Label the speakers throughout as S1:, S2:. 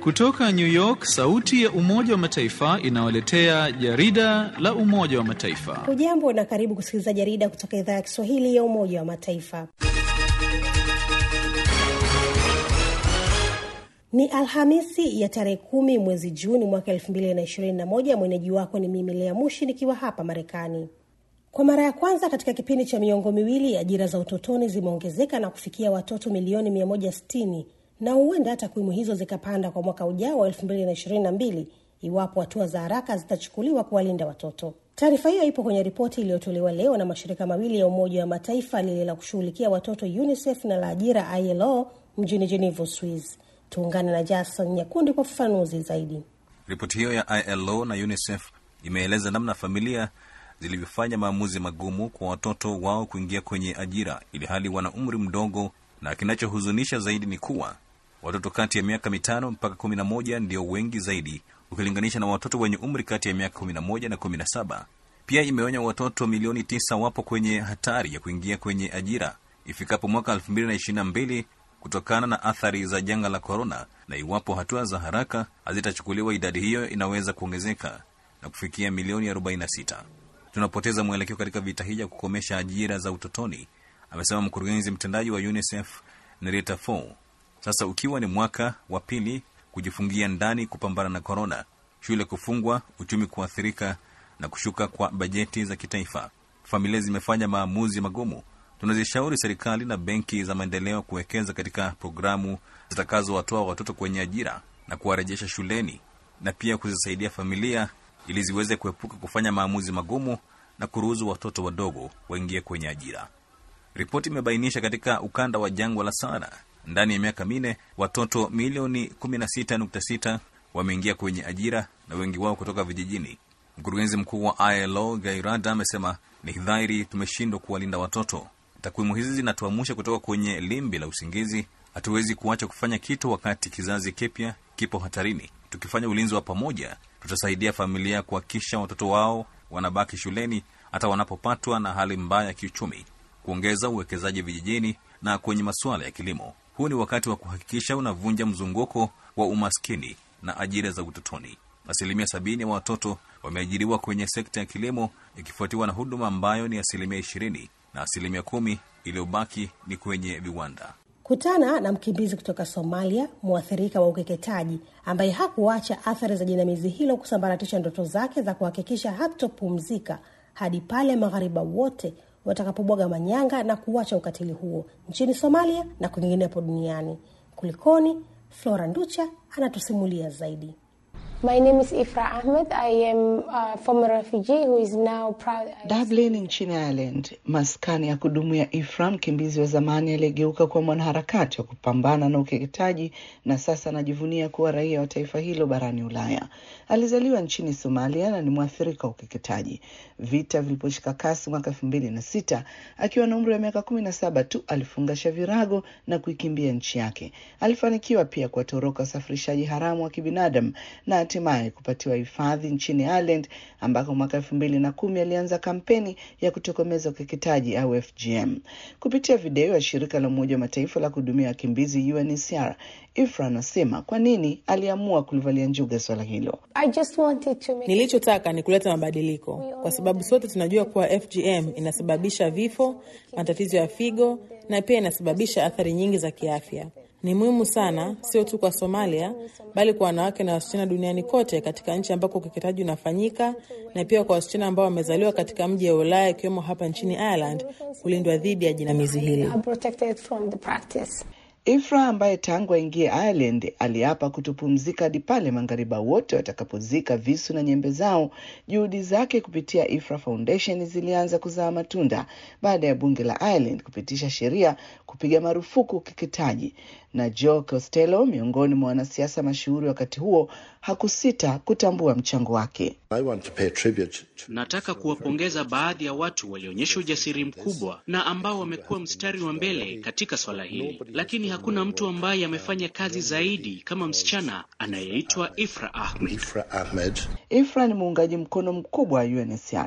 S1: Kutoka New York, sauti ya Umoja wa Mataifa inawaletea jarida la Umoja wa Mataifa.
S2: Hujambo na karibu kusikiliza jarida kutoka idhaa ya Kiswahili ya Umoja wa Mataifa. Ni Alhamisi ya tarehe kumi mwezi Juni mwaka elfu mbili na ishirini na moja. Mwenyeji wako ni mimi Lea Mushi nikiwa hapa Marekani. Kwa mara ya kwanza katika kipindi cha miongo miwili, ajira za utotoni zimeongezeka na kufikia watoto milioni 160 na huenda takwimu hizo zikapanda kwa mwaka ujao wa 2022 iwapo hatua za haraka zitachukuliwa kuwalinda watoto. Taarifa hiyo ipo kwenye ripoti iliyotolewa leo na mashirika mawili ya Umoja wa Mataifa, lile la kushughulikia watoto UNICEF na la ajira ILO mjini Geneva, Swiss. Tuungane na Jason Nyakundi kwa ufafanuzi zaidi.
S3: Ripoti hiyo ya ILO na UNICEF imeeleza namna familia zilivyofanya maamuzi magumu kwa watoto wao kuingia kwenye ajira ili hali wana umri mdogo, na kinachohuzunisha zaidi ni kuwa watoto kati ya miaka mitano mpaka kumi na moja ndio wengi zaidi ukilinganisha na watoto wenye umri kati ya miaka kumi na moja na kumi na saba. Pia imeonya watoto milioni tisa wapo kwenye hatari ya kuingia kwenye ajira ifikapo mwaka elfu mbili na ishirini na mbili kutokana na athari za janga la korona, na iwapo hatua za haraka hazitachukuliwa idadi hiyo inaweza kuongezeka na kufikia milioni 46. Tunapoteza mwelekeo katika vita hii ya kukomesha ajira za utotoni, amesema mkurugenzi mtendaji wa UNICEF Nerita Fo. Sasa ukiwa ni mwaka wa pili kujifungia ndani kupambana na korona, shule kufungwa, uchumi kuathirika na kushuka kwa bajeti za kitaifa, familia zimefanya maamuzi magumu. Tunazishauri serikali na benki za maendeleo kuwekeza katika programu zitakazowatoa watoto kwenye ajira na kuwarejesha shuleni na pia kuzisaidia familia ili ziweze kuepuka kufanya maamuzi magumu na kuruhusu watoto wadogo waingie kwenye ajira. Ripoti imebainisha katika ukanda wa jangwa la Sahara, ndani ya miaka minne watoto milioni 16.6 wameingia kwenye ajira na wengi wao kutoka vijijini. Mkurugenzi mkuu wa ILO Gairada amesema ni dhahiri tumeshindwa kuwalinda watoto. Takwimu hizi zinatuamusha kutoka kwenye limbi la usingizi. Hatuwezi kuacha kufanya kitu wakati kizazi kipya kipo hatarini. Tukifanya ulinzi wa pamoja, tutasaidia familia kuhakikisha watoto wao wanabaki shuleni hata wanapopatwa na hali mbaya ya kiuchumi, kuongeza uwekezaji vijijini na kwenye masuala ya kilimo. Huu ni wakati wa kuhakikisha unavunja mzunguko wa umaskini na ajira za utotoni. Asilimia sabini ya watoto wameajiriwa kwenye sekta ya kilimo, ikifuatiwa na huduma ambayo ni asilimia ishirini na asilimia kumi iliyobaki ni kwenye viwanda.
S2: Kutana na mkimbizi kutoka Somalia, mwathirika wa ukeketaji, ambaye hakuacha athari za jinamizi hilo kusambaratisha ndoto zake za kuhakikisha hatopumzika hadi pale maghariba wote watakapobwaga manyanga na kuacha ukatili huo nchini Somalia na kwinginepo duniani. Kulikoni? Flora Nducha anatusimulia zaidi.
S4: My name is Ifra Ahmed. I am a former refugee who is now proud.
S5: Dublin nchini Ireland, maskani ya kudumu ya Ifra, mkimbizi wa zamani aliyegeuka kuwa mwanaharakati wa kupambana na ukeketaji na sasa anajivunia kuwa raia wa taifa hilo barani Ulaya. Alizaliwa nchini Somalia na ni mwathirika wa ukeketaji. Vita viliposhika kasi mwaka elfu mbili na sita, akiwa na umri wa miaka kumi na saba tu alifungasha virago na kuikimbia nchi yake. Alifanikiwa pia kuwatoroka wasafirishaji haramu wa kibinadamu na hatimaye kupatiwa hifadhi nchini Ireland ambako mwaka elfu mbili na kumi alianza kampeni ya kutokomeza ukeketaji au FGM. Kupitia video ya shirika la Umoja wa Mataifa la kuhudumia wakimbizi UNHCR, Ifra anasema kwa nini aliamua kulivalia njuga swala hilo.
S4: I just wanted to make
S6: Nilichotaka ni kuleta mabadiliko, kwa sababu sote tunajua kuwa FGM inasababisha vifo, matatizo ya figo na pia inasababisha athari nyingi za kiafya. Ni muhimu sana, sio tu kwa Somalia, bali kwa wanawake na wasichana duniani kote, katika nchi ambako ukeketaji unafanyika, na pia kwa wasichana ambao wamezaliwa katika mji ya Ulaya, ikiwemo hapa nchini Ireland, kulindwa dhidi ya jinamizi hili.
S4: I'm protected from the practice.
S5: Ifra ambaye tangu aingie Ireland aliapa kutopumzika hadi pale maghariba wote watakapozika visu na nyembe zao. Juhudi zake kupitia Ifra Foundation zilianza kuzaa matunda baada ya bunge la Ireland kupitisha sheria kupiga marufuku ukeketaji, na Joe Costello, miongoni mwa wanasiasa mashuhuri wakati huo, hakusita kutambua mchango wake.
S7: I want to pay tribute to
S8: Nataka kuwapongeza baadhi ya watu walioonyesha ujasiri mkubwa na ambao wamekuwa mstari wa mbele katika swala hili, lakini hakuna mtu ambaye amefanya kazi zaidi kama msichana anayeitwa Ifra Ahmed.
S7: Ifra Ahmed.
S5: Ifra ni muungaji mkono mkubwa wa UNHCR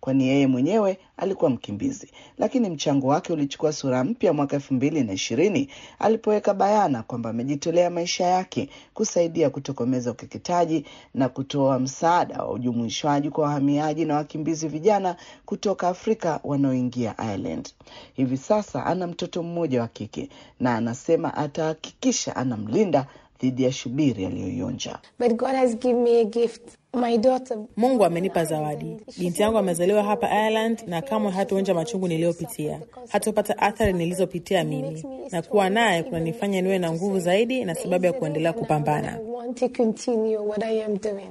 S5: kwani yeye mwenyewe alikuwa mkimbizi, lakini mchango wake ulichukua sura mpya mwaka elfu mbili na ishirini alipoweka bayana kwamba amejitolea maisha yake kusaidia kutokomeza ukeketaji na kutoa msaada wa ujumuishwaji kwa wahamiaji na wakimbizi vijana kutoka Afrika wanaoingia Ireland. Hivi sasa ana mtoto mmoja wa kike na anasema atahakikisha anamlinda dhidi ya shubiri aliyoionja.
S4: But God has given me a gift. My daughter.
S6: Mungu amenipa zawadi. Binti yangu amezaliwa hapa Ireland na kamwe hatuonja machungu niliyopitia, hatupata athari nilizopitia mimi, na kuwa naye kunanifanya niwe na nguvu zaidi na sababu ya kuendelea kupambana.
S4: I want to continue what I am doing.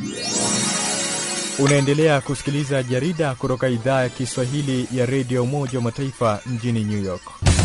S9: Unaendelea kusikiliza jarida kutoka idhaa ya Kiswahili ya redio Umoja wa Mataifa mjini New York.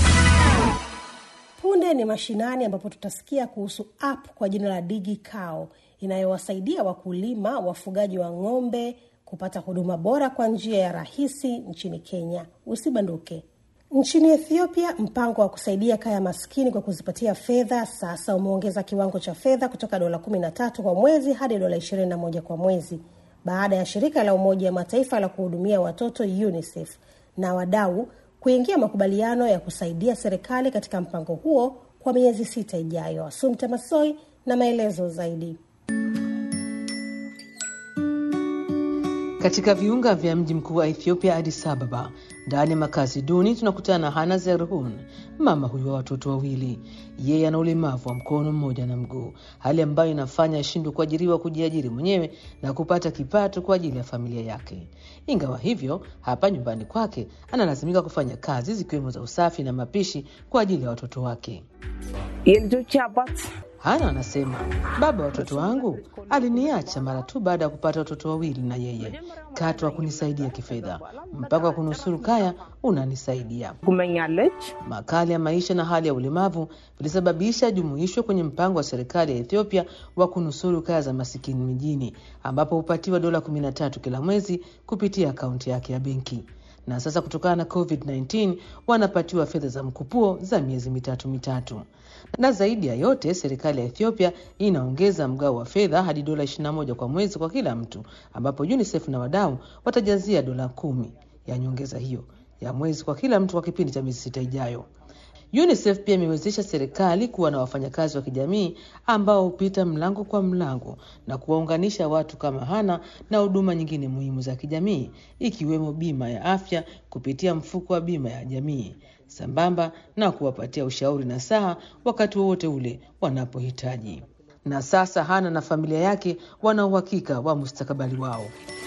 S2: Punde ni mashinani, ambapo tutasikia kuhusu app kwa jina la Digi Cow inayowasaidia wakulima wafugaji wa ng'ombe kupata huduma bora kwa njia ya rahisi nchini Kenya. Usibanduke. Nchini Ethiopia, mpango wa kusaidia kaya maskini kwa kuzipatia fedha sasa umeongeza kiwango cha fedha kutoka dola 13 kwa mwezi hadi dola 21 kwa mwezi baada ya shirika la Umoja wa Mataifa la kuhudumia watoto UNICEF na wadau kuingia makubaliano ya kusaidia serikali katika mpango huo kwa miezi sita ijayo. Asumta Masoi na maelezo zaidi.
S10: Katika viunga vya mji mkuu wa Ethiopia, Addis Ababa, ndani ya makazi duni, tunakutana na Hana Zerhun, mama huyu wa watoto wawili. Yeye ana ulemavu wa mkono mmoja na mguu, hali ambayo inafanya ashindwe kuajiriwa kujiajiri mwenyewe na kupata kipato kwa ajili ya familia yake. Ingawa hivyo, hapa nyumbani kwake analazimika kufanya kazi zikiwemo za usafi na mapishi kwa ajili ya watoto wake. Hana anasema baba wa watoto wangu aliniacha mara tu baada ya kupata watoto wawili, na yeye katu hakunisaidia kifedha. Mpango wa kunusuru kaya unanisaidia. Makali ya maisha na hali ya ulemavu vilisababisha jumuishwe kwenye mpango wa serikali ya Ethiopia wa kunusuru kaya za masikini mijini, ambapo hupatiwa dola 13 kila mwezi kupitia akaunti yake ya benki na sasa kutokana na COVID-19 wanapatiwa fedha za mkupuo za miezi mitatu mitatu. Na zaidi ya yote, serikali ya Ethiopia inaongeza mgao wa fedha hadi dola 21 kwa mwezi kwa kila mtu, ambapo UNICEF na wadau watajazia dola kumi ya nyongeza hiyo ya mwezi kwa kila mtu kwa kipindi cha miezi sita ijayo. UNICEF pia imewezesha serikali kuwa na wafanyakazi wa kijamii ambao hupita mlango kwa mlango na kuwaunganisha watu kama Hana na huduma nyingine muhimu za kijamii ikiwemo bima ya afya kupitia mfuko wa bima ya jamii sambamba na kuwapatia ushauri na saha wakati wowote ule wanapohitaji. Na sasa Hana na familia yake wana uhakika wa mustakabali wao.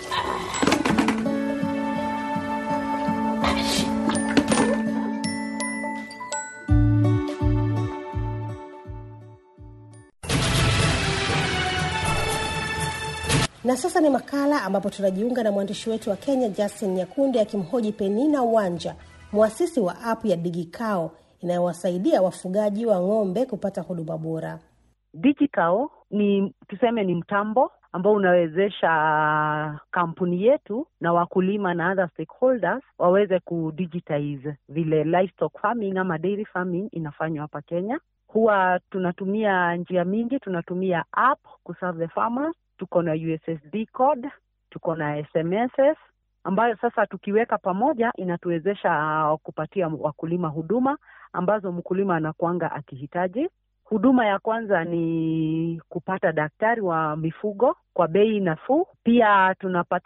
S2: Na sasa ni makala ambapo tunajiunga na mwandishi wetu wa Kenya Justin Nyakundi akimhoji Penina Wanja, mwasisi wa app ya Digikao inayowasaidia wafugaji wa ng'ombe kupata huduma bora.
S11: Digikao ni tuseme ni mtambo ambao unawezesha kampuni yetu na wakulima na other stakeholders waweze kudigitize vile livestock farming ama dairy farming inafanywa hapa Kenya. Huwa tunatumia njia mingi, tunatumia app kuserve the farmers tuko na USSD code, tuko na SMSs ambayo sasa tukiweka pamoja inatuwezesha uh, kupatia wakulima huduma ambazo mkulima anakuanga akihitaji. Huduma ya kwanza ni kupata daktari wa mifugo kwa bei nafuu. Pia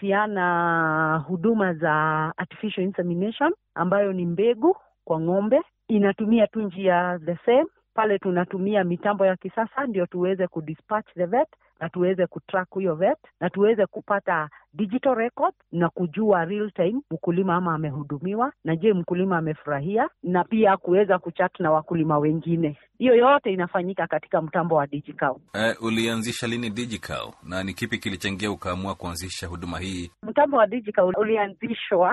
S11: tunapatiana huduma za artificial insemination ambayo ni mbegu kwa ng'ombe, inatumia tu njia the same pale tunatumia mitambo ya kisasa ndio tuweze kudispatch the vet na tuweze kutrack huyo vet na tuweze kupata digital record na kujua real time mkulima ama amehudumiwa na je mkulima amefurahia na pia kuweza kuchat na wakulima wengine hiyo yote inafanyika katika mtambo wa digital
S3: Uh, ulianzisha lini Digical na ni kipi kilichangia ukaamua kuanzisha huduma hii?
S11: mtambo wa digital ulianzishwa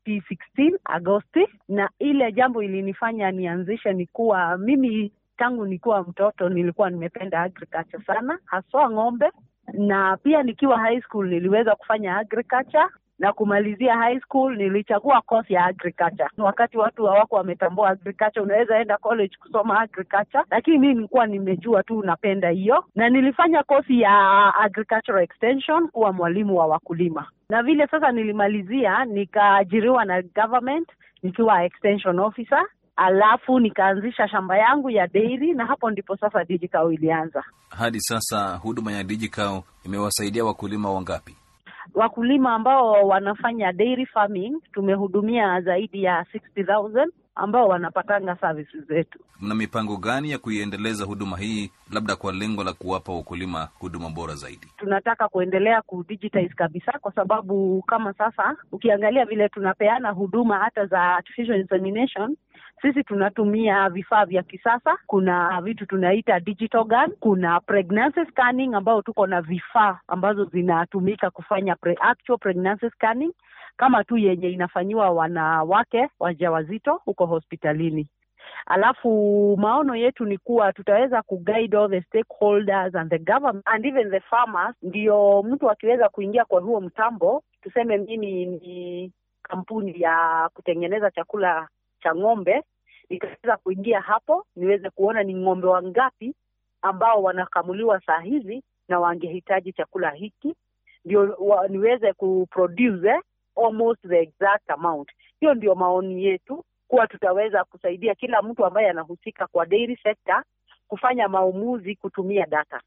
S11: 2016 Agosti, na ile jambo ilinifanya nianzishe ni kuwa mimi tangu nikiwa mtoto nilikuwa nimependa agriculture sana, haswa ng'ombe, na pia nikiwa high school niliweza kufanya agriculture na kumalizia high school nilichagua course ya agriculture. Wakati watu hawako wametambua agriculture, unaweza enda college kusoma agriculture, lakini mimi nilikuwa nimejua tu napenda hiyo, na nilifanya kosi ya agricultural extension kuwa mwalimu wa wakulima na vile sasa nilimalizia nikaajiriwa na government nikiwa extension officer alafu nikaanzisha shamba yangu ya dairy na hapo ndipo sasa DigiCow ilianza.
S3: Hadi sasa huduma ya DigiCow imewasaidia wakulima wangapi?
S11: Wakulima ambao wanafanya dairy farming tumehudumia zaidi ya 60,000 ambao wanapatanga services zetu.
S3: Mna mipango gani ya kuiendeleza huduma hii, labda kwa lengo la kuwapa wakulima huduma bora zaidi?
S11: Tunataka kuendelea kudigitize kabisa, kwa sababu kama sasa ukiangalia vile tunapeana huduma hata za artificial insemination sisi tunatumia vifaa vya kisasa. Kuna vitu tunaita digital gun, kuna pregnancy scanning ambao tuko na vifaa ambazo zinatumika kufanya pre actual pregnancy scanning kama tu yenye inafanyiwa wanawake wajawazito huko hospitalini. Alafu maono yetu ni kuwa tutaweza kuguide all the stakeholders and the government and even the farmers, ndio mtu akiweza kuingia kwa huo mtambo, tuseme mimi ni kampuni ya kutengeneza chakula cha ng'ombe, nikaweza kuingia hapo niweze kuona ni ng'ombe wangapi ambao wanakamuliwa saa hizi na wangehitaji chakula hiki, ndio wa, niweze kuproduce eh, almost the exact amount. Hiyo ndio maoni yetu kuwa tutaweza kusaidia kila mtu ambaye anahusika kwa dairy sector kufanya maamuzi kutumia data.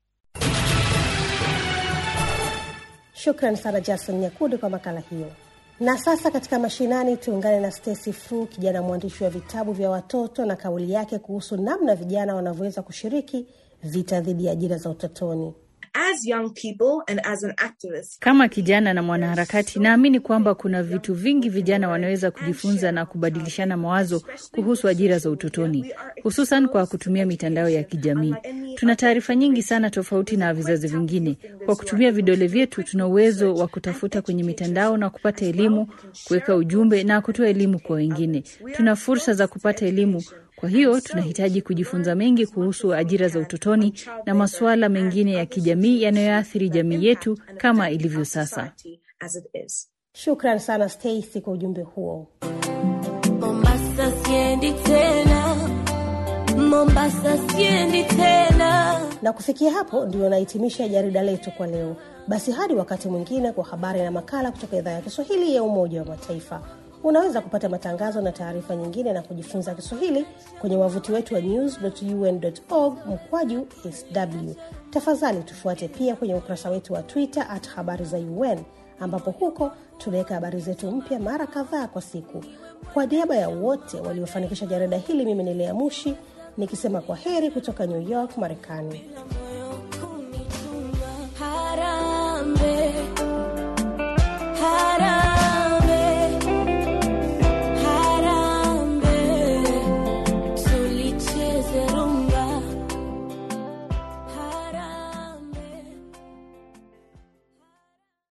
S2: Shukran sana Jason Nyakundi kwa makala hiyo. Na sasa katika mashinani tuungane na Stacy Fru, kijana mwandishi wa vitabu vya watoto na kauli yake kuhusu namna vijana wanavyoweza kushiriki vita dhidi ya ajira za utotoni.
S12: As young people and as an activist,
S13: Kama kijana na mwanaharakati, naamini kwamba kuna vitu vingi vijana wanaweza kujifunza na kubadilishana mawazo kuhusu ajira za utotoni, hususan kwa kutumia mitandao ya kijamii. Tuna taarifa nyingi sana tofauti na vizazi vingine. Kwa kutumia vidole vyetu, tuna uwezo wa kutafuta kwenye mitandao na kupata elimu, kuweka ujumbe na kutoa elimu kwa wengine. Tuna fursa za kupata elimu kwa hiyo tunahitaji kujifunza mengi kuhusu ajira za utotoni na masuala mengine ya kijamii yanayoathiri jamii yetu kama ilivyo sasa.
S12: as it is.
S2: Shukran sana Stacy kwa ujumbe huo.
S14: Mombasa siendi tena, Mombasa siendi tena.
S2: Na kufikia hapo ndio nahitimisha jarida letu kwa leo. Basi hadi wakati mwingine kwa habari na makala kutoka idhaa ya Kiswahili ya Umoja wa Mataifa. Unaweza kupata matangazo na taarifa nyingine na kujifunza Kiswahili kwenye wavuti wetu wa news.un.org mkwaju sw. Tafadhali tufuate pia kwenye ukurasa wetu wa Twitter at habari za UN ambapo huko tunaweka habari zetu mpya mara kadhaa kwa siku. Kwa niaba ya wote waliofanikisha jarida hili, mimi ni Lea Mushi nikisema kwa heri kutoka New York, Marekani.